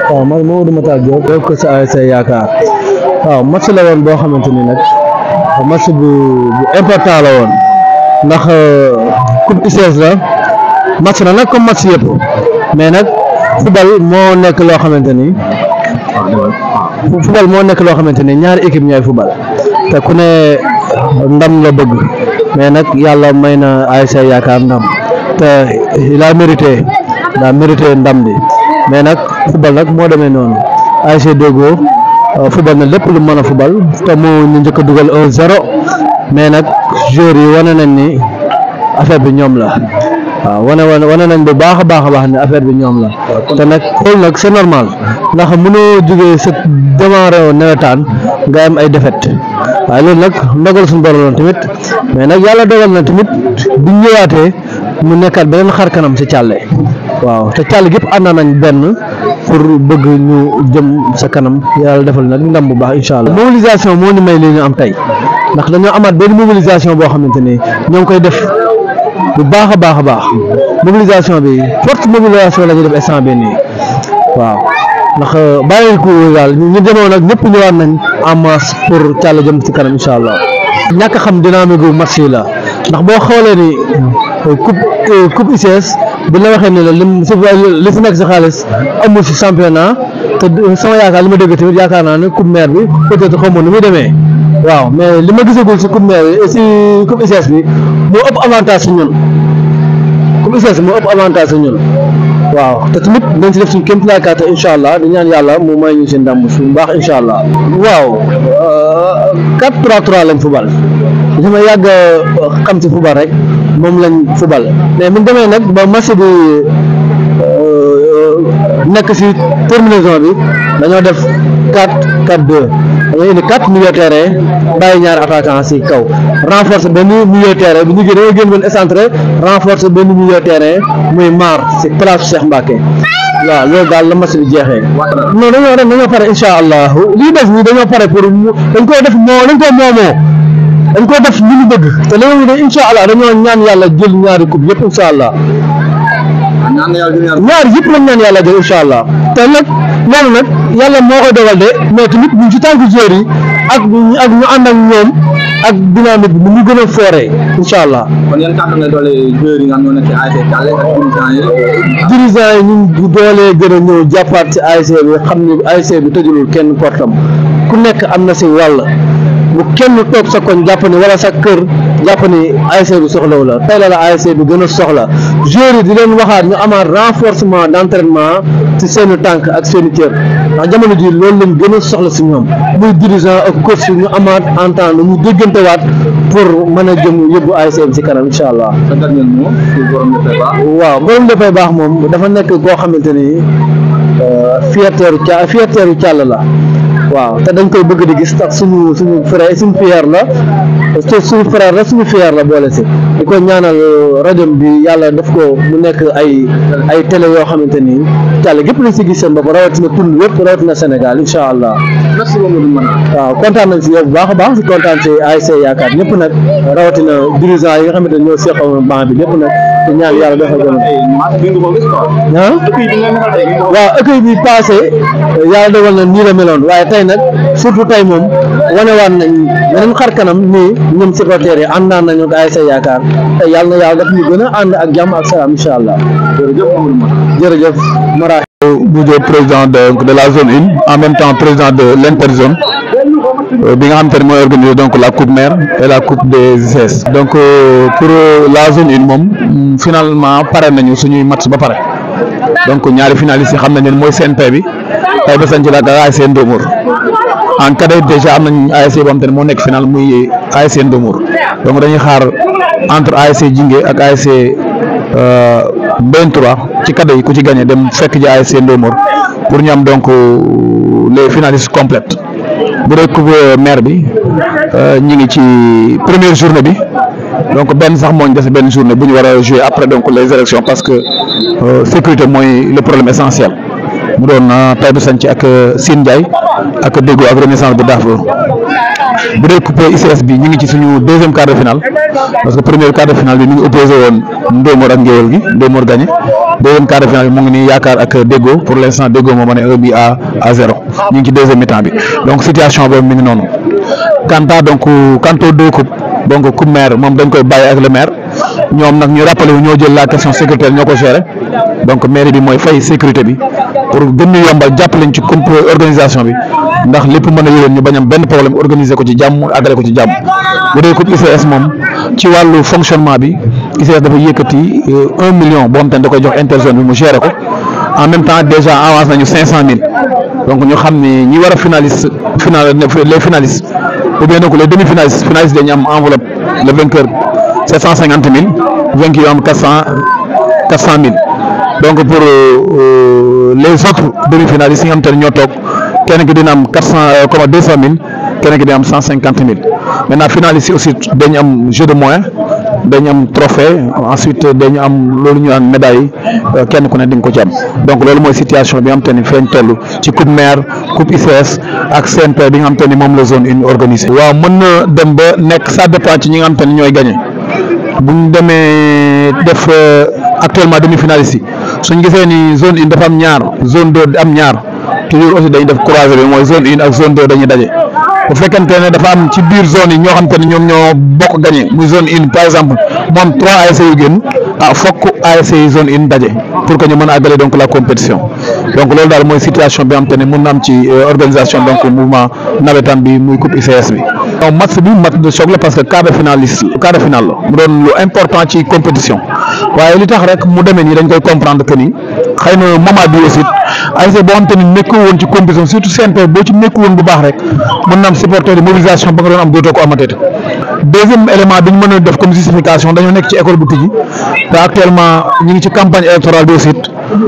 waaw man Mamadou Matar Diop def ko sa ASC yaakaar waaw match la woon boo xamante ni nag match bu bu important la woon ndax coupe ICS la match la nag comme match yëpp mais nag football moo nekk loo xamante ni football moo nekk loo xamante ni ñaari équipe ñooy football te ku ne ndam la bëgg mais nag yàlla may na ASC yaakaar ndam te il a mérité il a mérité ndam bi mais nag football nag moo demee noonu ASC Deggo football na lépp lu mën a football te moo ñu njëkk a dugal 1-0 mais nag joueurs yi wane nañ ni affaire bi ñoom la waaw wane wane wane nañ bu baax a baax a baax ne affaire bi ñoom la te nag loolu nag c'est normal ndax mënoo jógee sa démarré nawetaan nga am ay défaite waaye loolu nag ndogal suñu borom la tamit mais nag yàlla dogal na tamit bu ñëwaatee mu nekkaat beneen xar kanam ci càlle waaw te càll gépp ànd nañ benn pour bëgg ñu jëm sa kanam yàlla defal nag ndam bu baax incha allah mobilisation moo ñu may li ñu am tey ndax dañoo amaat benn mobilisation boo xamante ni ñoo ngi koy def bu baax a baax a baax mobilisation bi forte mobilisation la ñuy def instant bi nii waaw ndax bàyyi ko daal ñu demoon nag ñëpp ñëwaat nañ en masse pour càll jëm ci kanam incha allah ñàkk a xam dynamique gu match yi la ndax boo xoolee ni coupe coupe ICS bu la waxee ne la lim si li si nekk si xaalis amul si championnat te sama yaakaar li ma dégg tamit yaakaar naa ne coupe maire bi peut-être xaw ma nu muy demee waaw mais li ma gisagul si coupe maire bi si coupe ICS bi moo ëpp avantage si ñun coupe ICS moo ëpp avantage si ñun waaw te tamit dañ si def suñu kéem tolluwaay kàttan incha allah di ñaan yàlla mu may ñu si ndam suñu baax incha allah. waaw 4-3-3 lañ fubal li ma yàgg xam si fubal rek moom lañ fubal mais bu ñu demee nag ba match bi nekk si terminaison bi dañoo def 4-4-2 dañoo indi 4 milieu terrain bàyyi ñaari attaquant si kaw renforcer benn milieu terrain bu ñu gën a génn benn excentré renforcer benn milieu terrain muy maar si place Cheikh Mbacke waaw loolu daal la match bi jeexee. non dañoo dem dañoo pare incha allah lii des nii dañoo pare pour mu dañ koo def moo dañ koo moomoo dañ koo def li ñu bëgg te léegi de incha allah dañoo ñaan yàlla jël ñaari coupe yëpp incha allah ñaari yëpp lañ ñaan yàlla jël incha allah te nag loolu nag yàlla moo koy dogal de mais tamit ñu ci tànk joueurs yi ak ak ñu ànd ak ñoom ak dynamique bi mu gën a fooree incha allah. kon yan kàddu nga doole joueurs yi nga xam ñoo nekk ci ASC Thialé ak dirigeants yi. dirigeants yi ñu ngi doolee gën a ñëw jàppaat ci ASC bi xam ni ASC bi tëjulul kenn portam ku nekk am na si wàll bu kenn toog sa koñ jàpp ni wala sa kër jàpp ni ASC bi soxlawu la tey la la ASC bi gën a soxla joueurs yi di leen waxaat ñu amaat renforcement d' entraînement ci seen i tànk ak seen i cër ndax jamono ji loolu lañ gën a soxla si ñoom muy dirigeant ak coach ñu amaat entendre ñu déggantewaat pour mën a jëm yóbbu ASC bi si kanam incha allah. sa dernier mot pour borom dafay baax. waaw borom dafay baax moom dafa nekk koo xamante ni fierteeru ca fierteeru càll la. waaw te dañ koy bëgg di gis tax suñu suñu frère suñu fier la suñu frère la suñu fier la boole si di ko ñaanal rajo bi yàlla def ko mu nekk ay ay télé yoo xamante ni càll gépp lañ si gis seen bopp rawatina tund wépp rawatina Sénégal incha allah merci beaucoup waaw kontaan nañ si yow bu baax a baax si kontaan si ASC yaakaar ñëpp nag rawatina dirigeant yi nga xamante ni ñoo seqoon banc bi ñëpp nag di ñaan yàlla defal ko ah waaw accueil bi passé yàlla dogal na nii la meloon waaye tey nag surtout tey moom wanewaat nañ beneen xar kanam nii ñoom supporters yi àndaan nañu ak ASC yaakaar te yàlla na yàlla daf ñu gën a ànd ak jàmm ak salaam incha allah jërëjëf Mara Boudio président de de la zone une en même temps président de l'interzone bi nga xam te ne mooy organiser donc la coupe maire et la coupe des ICS donc pour la zone une moom finalement pare nañu suñuy match ba pare donc ñaari finalistes yi xam nañ ne mooy CNP bi tey ba sañ ci la ak ASC Ndomour en cadet déjà am nañ ASC boo xam te ne moo nekk final muy ASC Ndomour donc dañuy xaar entre ASC Jingué ak ASC B3 ci cadet yi ku ci gagné dem fekk ji ASC Ndomour pour ñu am donc les finalistes complètes bu dee coupe maire bi ñi ngi ci première journée bi donc benn sax moo ñu dese benn journée bu ñu war a jouer après donc les élections parce que sécurité mooy le problème essentiel mu doon Taïba Santhie ak Sine Ndiaye ak Déggo ak Renaissance bu Darfour bu dee coupe ICS bi ñu ngi ci suñu deuxième quart de finale parce que premier quart de finale bi ñu ngi opposé woon Ndomor ak Ngéwal gi Ndomor gagné deuxième quart de finale bi mu ngi nii yaakaar ak Déggo pour l' instant Déggo moo ma ne un bi à à zéro ñu ngi ci deuxième mi-temps bi donc situation boobu mi ngi noonu quant à donc quant aux deux coupes donc coupe maire moom dañ koy bàyyi ak le maire ñoom nag ñu rappelé wu ñoo jël la question sécuritaire ñoo ko géré donc mairie bi mooy fay sécurité bi pour gën ñu yombal jàppale ñu ci comp organisation bi ndax lépp mën a yëwén ñu bañ am benn problème organiser ko ci jàmm àggale ko ci jàmm bu dee coupe ICS moom ci wàllu fonctionnement bi ICS dafa yëkkati un million boo xam te ne da koy jox interzone bi mu géré ko en même temps déjà avance nañu cinq cent mille donc ñu xam ne ñi war a finaliste final les finalistes ou bien donc les demi finalistes finalistes dañu am enveloppe le vainqueur sept cent cinquante mille vainqueur yu am quatre cent quatre cent mille donc pour euh, les autres demi finalistes yi nga xam te ne ñoo toog kenn ki dina am quatre cent comme deux cent mille kenn ki dina am cent cinquante mille maintenant finalistes yi aussi dañu am jeu de moyens dañu am trophée ensuite dañu am loolu ñu naan médaille kenn ku ne di nga ko ci am donc loolu mooy situation bi nga xam te ni feeñ toll ci coupe maire coupe ICS ak CNP bi nga xam te ni moom la zone une organisée. waaw mën na dem ba nekk ça dépend ci ñi nga xam te ni ñooy gagné bu ñu demee def actuellement demi finaliste yi suñ gisee ni zone une dafa am ñaar zone deux am ñaar toujours aussi dañuy def croisé bi mooy zone une ak zone deux dañuy daje. bu fekkente ne dafa am ci biir zone yi ñoo xam te ne ñoom ñoo bokk gagné muy zone une par exemple mu am trois ASC yu génn ah fokk ASC yi zone une daje pour que ñu mën a àggale donc la compétition donc loolu daal mooy situation bi nga xam te ne mun na am ci organisation donc mouvement nawetaan bi muy coupe ICS bi. donc match bi match de choc la parce que quart de finaliste quart de finale la mu doon lu important ci compétition waaye li tax rek mu demee nii dañ koy comprendre que ni xëy na moment bi aussi ASC boo xam te ni nekku woon ci compétition surtout CNP boo ci nekku woon bu baax rek mën na am supporter de mobilisation ba nga doon am dootoo ko amateet deuxième élément bi ñu mën a def comme justification dañoo nekk ci école bu tijji te actuellement ñu ngi ci campagne électorale bi aussi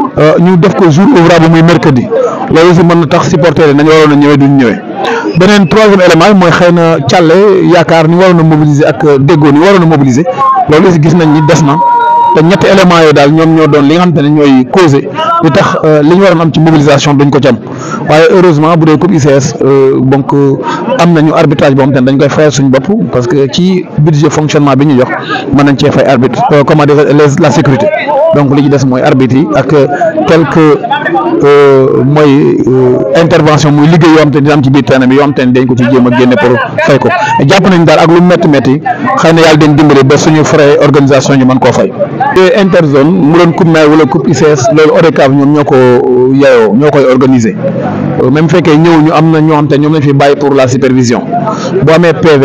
ñu def ko jour ouvrable muy mercredi loolu aussi mën na tax supporter yi nañu waroon a ñëwee duñ ñëwee beneen troisième élément bi mooy xëy na càlle yaakaar ni waroon a mobiliser ak déggoo ni waroon a mobiliser loolu aussi gis nañ ni des na te ñetti éléments yooyu daal ñoom ñoo doon li nga xamante ne ñooy causé li tax li ñu waroon am ci mobilisation duñ ko ci am waaye heureusement bu dee coupe ICS donc am nañu arbitrage boo xamante ne dañ koy fayal suñu bopp parce que ci budget fonctionnement bi ñu jox mën nañ cee fay arbitre comment dire les la sécurité donc li ci des mooy arbitre yi ak quelques mooy intervention muy liggéey yoo xam te ne dina am ci biir terrain bi yoo xam te ne dañ ko ci jéem a génne pour fay ko jàpp nañ daal ak lu métti métti xëy na yàlla dañ dimbali ba suñu frais organisation ñu mën koo fay. interzone mu doon coupe maire wala coupe ICS loolu ODCAV ñoom ñoo ko yeyoo ñoo koy organiser même fekkee ñëw ñu am na ñoo xam te ñoom lañ fi bàyyi pour la supervision boo amee PV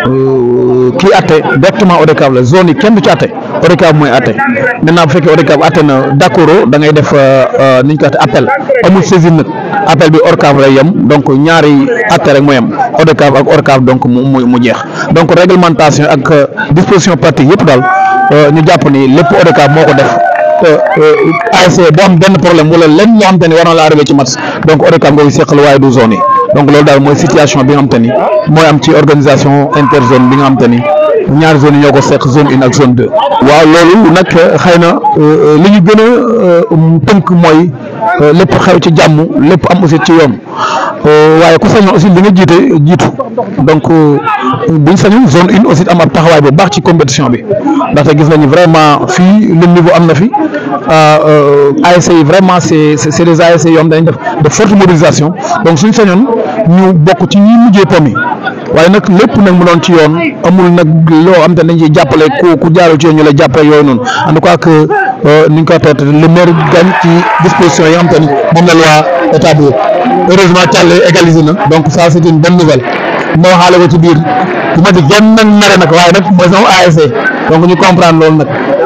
kii atte directement ODCAV la zone yi kenn du ci atte ODCAV mooy atte maintenant bu fekkee ODCAV atte na d'accord da ngay def ni ñu ko atte appel amul saisine nag appel bi ORCAV lay yem donc ñaari atte rek mooy yem ODCAV ak ORCAV donc mu mu mu jeex donc réglementation ak disposition pratique yëpp daal ñu jàpp ni lépp ODCAV moo ko def ASC boo am benn problème wala lenn loo xam te ni war na la arrivé ci match donc ODCAV nga koy seqal waaye du zone yi donc loolu daal mooy situation bi nga xam te ni mooy am ci organisation interzone bi nga xam te ni ñaari zone yi ñoo ko seq zone une ak zone deux. waaw loolu nag xëy na li ñu gën a tënk mooy lépp xew ci jàmm lépp am aussi ci yoon waaye ku sañoon aussi li nga jiite jiitu donc buñ sañoon zone une aussi am ab taxawaay bu baax ci compétition bi ndaxte gis nañu vraiment fii le niveau am na fi ASC yi vraiment c'est c'est des ASC yoo xam dañ def de forte mobilisation donc suñ sañoon ñu bokk ci ñi mujjee pomi waaye nag lépp nag mu doon ci yoon amul nag loo am te dañ ciy jàppale ku ku jaarul ci yoon ñu lay jàppale yooyu noonu en tout cas que ni ñu koy toog le maire gagne ci disposition yi nga xam te ni moom la loi établir heureusement Thialé égalisé na donc ça c'est une bonne nouvelle ma waxaale ko ci biir bu ma di genn nag mere nag waaye nag mooy sama ASC donc ñu comprendre loolu nag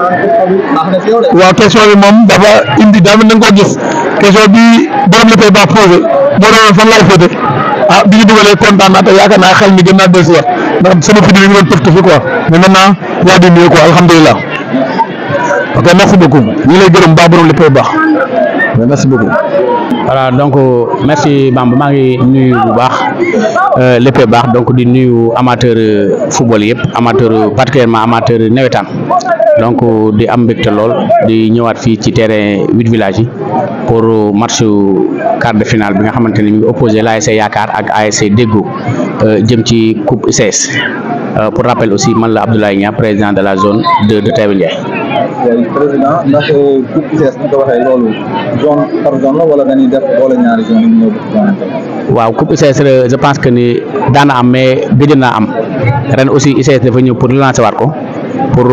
waaw question bi moom dafa indi daa mel na nga ko gis question bi borom la koy baax posé moo doon fan laay fóote ah bi ñu dugalee kontaan naa te yaakaar naa xel mi gën naa dellusiwaat ndax sama fi mi ngi doon tëf tëfi quoi mais maintenant yaa di mieux quoi alhamdulilah ok merci beaucoup ñu ngi lay gërëm baax borom léppay baax merci beaucoup voilà donc merci Bamba maa ngi nuyu bu baax lépp baax donc di nuyu amateur football yëpp amateur particulièrement amateur nawetaan donc di am mbégte lool di ñëwaat fii ci terrain huit villages yi pour match quart de finale bi nga xamante ni mi ngi opposé l'ASC Yaakaar ak ASC Déggo jëm ci coupe ICS pour rappel aussi man la Abdoulaye Niang président de la zone de de Taïba Ndiaye. président ndax coupe ICS bu ko waxee loolu zone par zone la wala dañuy def boole ñaari zone yi ñëw def waaw coupe ICS je pense que ni daana am mais gëj naa am ren aussi ICS dafa ñëw pour relancer waat ko pour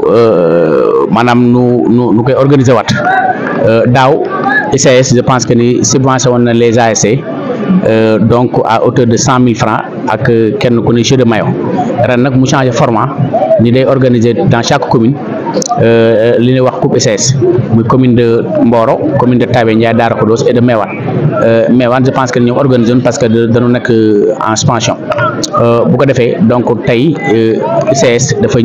maanaam nu nu nu koy organiser waat daaw ICS je pense que ni subventionné woon na les ASC donc à hauteur de cent mille francs ak kenn ku ne jeu de maillot ren nag mu changé format ni day organiser dans chaque commune li ñuy wax coupe ICS muy commune de Mboro commune de Taïba Ndiaye Darou Khoudoss et de Mewane Mewane je pense que ñoom organisé woon parce que dañu nekk en suspension bu ko defee donc tey ICS dafa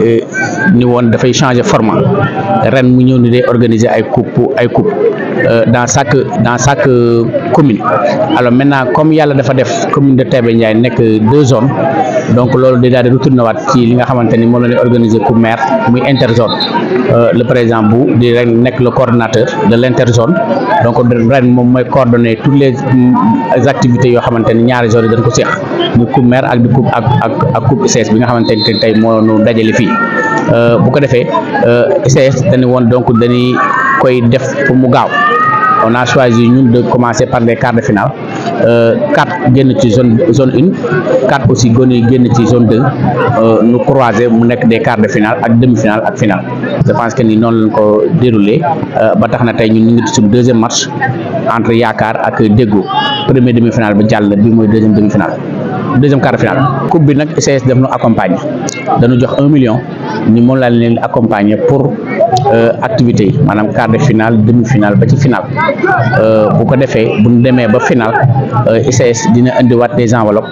ni woon dafay changer format ren mu ñëw ni day organiser ay coupe ay coupe dans chaque dans chaque commune alors maintenant comme yàlla dafa def commune de Taïba Ndiaye nekk deux zones donc loolu day daal di retourné waat ci li nga xamante ni moom la ñuy organiser coupe maire muy interzone le président bu di ren nekk le coordonnateur de l' interzone donc ren moom mooy coordonner toutes les activités yoo xamante ni ñaari zones yi dañ ko seq muy coupe maire ak di coupe ak ak ak coupe ICS bi nga xamante ni tey moo nu dajale fii bu ko defee ICS dañu woon donc dañuy koy def pour mu gaaw on a choisi ñun de commencer par les quarts de finale quatre génn ci zone zone une quatre aussi gone yi génn ci zone deux nu croiser mu nekk des quarts de finale ak demi finale ak finale je pense que ni noonu lañ ko déroulé ba tax na tey ñun ñu ngi suñu deuxième match entre Yaakaar ak Déggo premier demi finale ba jàll bi mooy deuxième demi finale deuxième quart de finale coupe bi nag ICS def nu accompagner dañu jox un million ni moom laa leen accompagner pour activité yi maanaam quart de finale demi finale ba ci finale bu ko defee bu ñu demee ba finale ICS dina indiwaat des enveloppes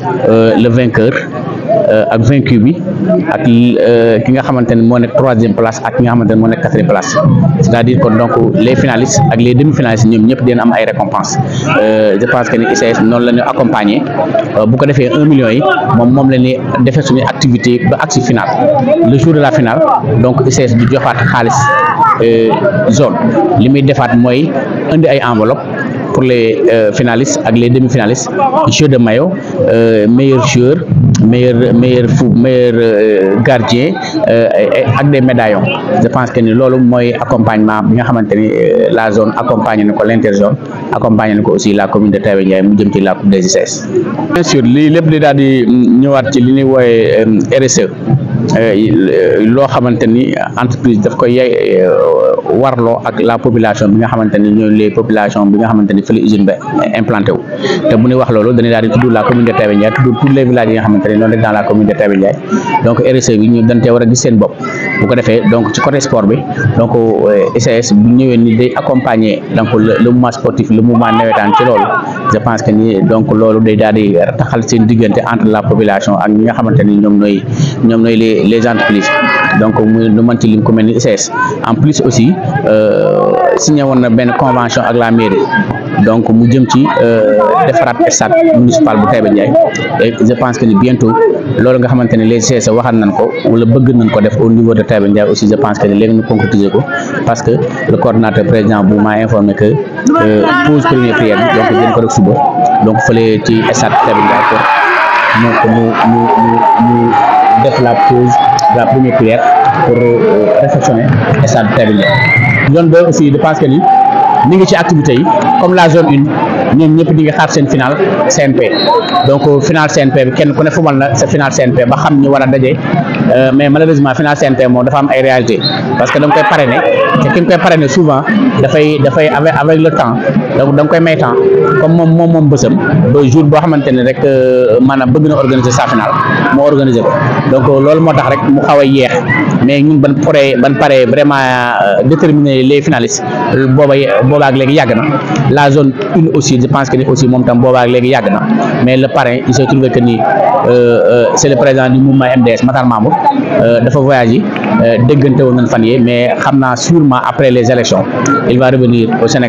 le vainqueur ak vaincu bi ak ki nga xamante ne moo nekk troisième place ak ki nga xamante ne moo nekk quatrième place c'est-à-dire que donc les finalistes ak les demi finalistes ñoom ñëpp dina am ay récompenses je pense que ni ICS noonu la ñu accompagner bu ko defee un million yi moom moom la ñuy defee suñu activité ba agsi finale le jour de la finale donc ICS du joxaat xaalis zone li muy defaat mooy indi ay enveloppe pour les finalistes ak les demi finalistes jeu de maillot meilleur joueur meilleur meilleur fou meilleur gardien ak des médaillons je pense que ni loolu mooy accompagnement bi nga xamante ni la zone accompagné na ko l'interzone accompagné na ko aussi la commune de Taïba Ndiaye mu jëm ci la coupe des ICS. bien sûr lii lépp di daal di ñëwaat ci li ñuy wooye RSE loo xamante ni entreprise daf koy yey warloo ak la population bi nga xamante ni ñooy les populations bi nga xamante ni fi la usine ba implanté wu te bu ñuy wax loolu dañuy daal di tudd la commune de Taïba Ndiaye tudd tous les villages yi nga xamante ni ñoo nekk dans la commune de Taïba Ndiaye donc RSE bi ñu dañ cee war a gis seen bopp bu ko defee donc ci côté sport bi donc ICS bu ñëwee ni day accompagner donc le mouvement sportif le mouvement nawetaan ci loolu je pense que ni donc loolu day daal di taxal seen diggante entre la population ak ñi nga xamante ni ñoom ñooy ñoom ñooy les les entreprises donc muy lu mën ci lim ku mel ni ICS en plus aussi signé woon na benn convention ak la mairie donc mu jëm ci defaraat stade municipal bu Taïba Ndiaye et je pense que ni bientôt loolu nga xamante ne les ICS waxal nañ ko wala bëgg nañ ko def au niveau de Taïba Ndiaye aussi je pense que ni léegi ñu concrétiser ko parce que le coordonnateur président bu m'a informé que pose première prière bi donc dinañ ko def suba donc fële ci stade Taïba Ndiaye pour mu mu mu mu def la pause de la première prière pour réfectionner stade Taïba Ndiaye zone deux aussi je pense que ni ni ngi ci activité yi comme la zone une ñoom ñëpp di nga xaar seen final CNP donc final CNP bi kenn ku ne fumal na sa final CNP ba xam ñu war a daje mais malheureusement final CNP moom dafa am ay réalité parce que da nga koy parrainer te ki nga koy parrainer souvent dafay dafay avec avec le temps donc da nga koy may temps comme moom moom moom bësam ba jour boo xamante ne rek maanaam bëgg na organiser sa final moo organiser ko donc loolu moo tax rek mu xaw a yeex mais ñun ban pare ban pare vraiment déterminer les finalistes booba boobaak léegi yàgg na la zone une aussi je pense que ni aussi moom tam boobaak léegi yàgg na mais le parrain il se trouve que ni c'est le président du mouvement MDS Matar Mamour dafa voyagé déggante woon nañ fan yee mais xam naa sûrement après les élections il va revenir au Sénégal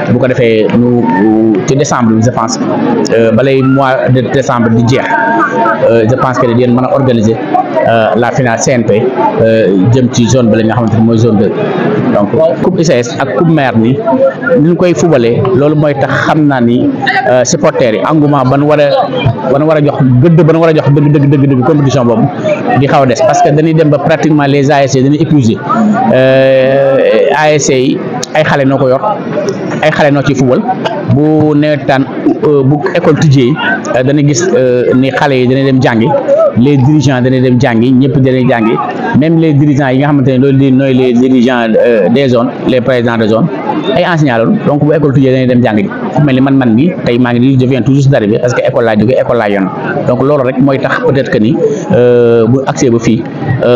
bu ko defee nu ci décembre bi je pense balay mois de décembre di jeex je pense que di mën a organiser la finale CNP jëm ci zone bi la nga xamante ni mooy zone 2 donc coupe ICS ak coupe maire ni ni ñu koy fubalee loolu mooy tax xam naa ni supporters yi engouement ban war a ban war a jox gëdd ban war a jox dëgg dëgg dëgg dëgg compétition boobu di xaw a des parce que dañuy dem ba pratiquement les ASC dañuy épuisé ASC yi ay xale noo ko yor ay xale noo ci fubal bu newetaan bu école tijjee dañuy gis ni xale yi dañuy dem jàngi les dirigeants dañuy dem jàngi ñëpp dañuy jàngi même les dirigeants yi nga xamante ne loolu di nooy les dirigeants des zones les présidents de zone ay enseignants loolu donc bu école tijjee dañuy dem jàngi fu mel ni man man bi tey maa ngi nii je viens tout juste d'arriver parce que école laa jógee école laa yoon donc loolu rek mooy tax peut-être que ni bu accès ba fii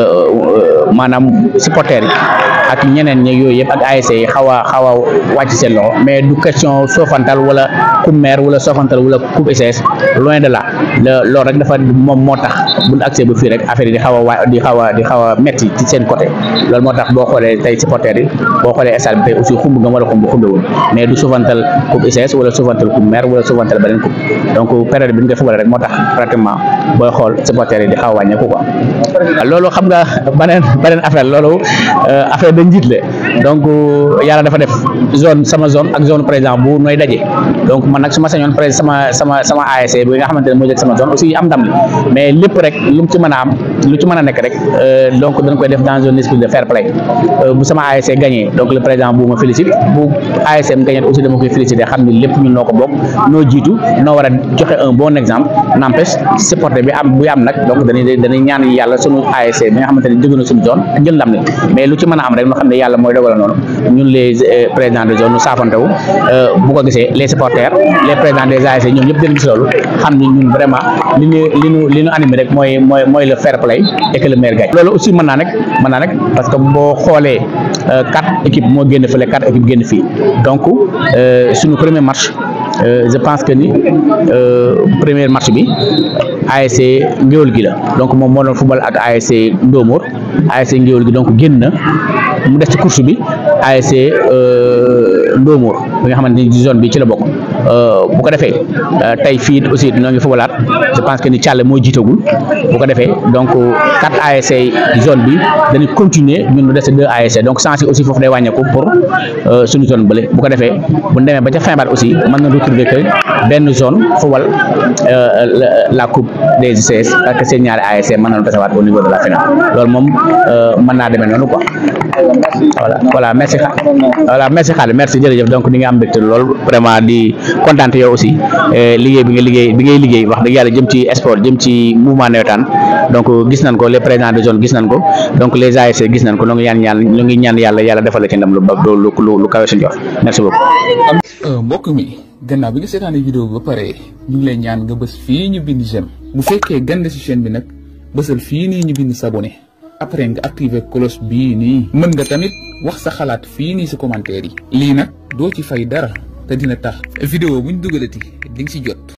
maanaam supporters yi ak ñeneen ñi yooyu yëpp ak ASC yi xaw a xaw a wàcc seen loxo mais du question soofantal wala coupe maire wala soofantal wala coupe ICS loin de là loolu rek dafa moom moo tax bu ñu accès ba fii rek affaire yi di xaw a waa di xaw a di xaw a metti ci seen côté loolu moo tax boo xoolee tey supporters yi boo xoolee stade bi tey aussi xumb nga wala xumb xumbewul mais du soofantal coupe ICS wala soofantal coupe maire wala soofantal beneen coupe donc période bi ñu koy fubale rek moo tax pratiquement booy xool supporters yi di xaw a wàññeeku quoi loolu xam nga beneen beneen affaire loolu affaire da njiit la donc yàlla dafa def zone sama zone ak zone président bu nooy daje donc man nag su ma sañoon président sama sama sama ASC bi nga xamante ne moo jël sama zone aussi am ndam li mais lépp rek lu mu ci mën a am lu ci mën a nekk rek donc dañ koy def dans un esprit de fair play bu sama ASC gagné donc le président bu ma félicite bu ASC am gagné aussi dama koy féliciter xam ni lépp ñun noo ko bokk noo jiitu noo war a joxe un bon exemple n'empêche supporter bi am buy am nag donc dañuy dañuy ñaan yàlla sunu ASC bi nga xamante ne jóge na suñu zone jël ndam li mais lu ci mën a am rek ñu xam ne yàlla mooy dogal noonu ñun les présidents de zone ñu saafantewu bu ko gisee les supporters les présidents des ASC ñoom ñëpp dañ gis loolu xam ni ñun vraiment li ñu li ñu li ñu animé rek mooy mooy mooy le fair play et que le maire gagne loolu aussi mën naa nekk mën naa nekk parce que boo xoolee quatre équipes moo génn fële quatre équipes génn fii donc suñu premier match je pense que ni premier match bi ASC Ngéwël gi la donc moom moo doon football ak ASC Ndomor ASC Ngéwël gi donc génn na mu des ci course bi ASC Ndomor bi nga xamante ni zone bi ci la bokk bu ko defee tey fii aussi ñoo ngi footballaat je pense que ni Thialé moo jiitagul bu ko defee donc quatre ASC zone bi dañuy continuer ñun mu des deux ASC donc sens yi aussi foofu day wàññeeku pour suñu zone bële bu ko defee bu demee ba ca fin baat aussi mën na retrouver que benn zone football la coupe des ICS ak seen ñaari ASC mën nañu tasewaat au niveau de la finale loolu moom mën naa demee noonu quoi voilà voilà merci xa voilà merci Khady merci jërëjëf donc ni nga am mbégte lool vraiment di kontaan yow aussi liggéey bi nga liggéey bi ngay liggéey wax dëgg yàlla jëm ci sport jëm ci mouvement nawetaan donc gis nañ ko les présidents de zone gis nañ ko donc les ASC gis nañ ko ñoo ngi ñaan ñaan ñoo ngi ñaan yàlla yàlla defal la ci ndam lu ba lu lu lu kawe suñu jox merci beaucoup. mbokk mi gannaaw bi nga seetaanee vidéo bi ba pare ñu ngi lay ñaan nga bës fii ñu bind j'aime bu fekkee gande ci chaîne bi nag bësal fii nii ñu bind s'abonner après nga activer cloche bii nii mën nga tamit wax sa xalaat fii nii ci commentaire yi lii nag doo ci fay dara te dina tax vidéo buñ dugalati di nga ci jot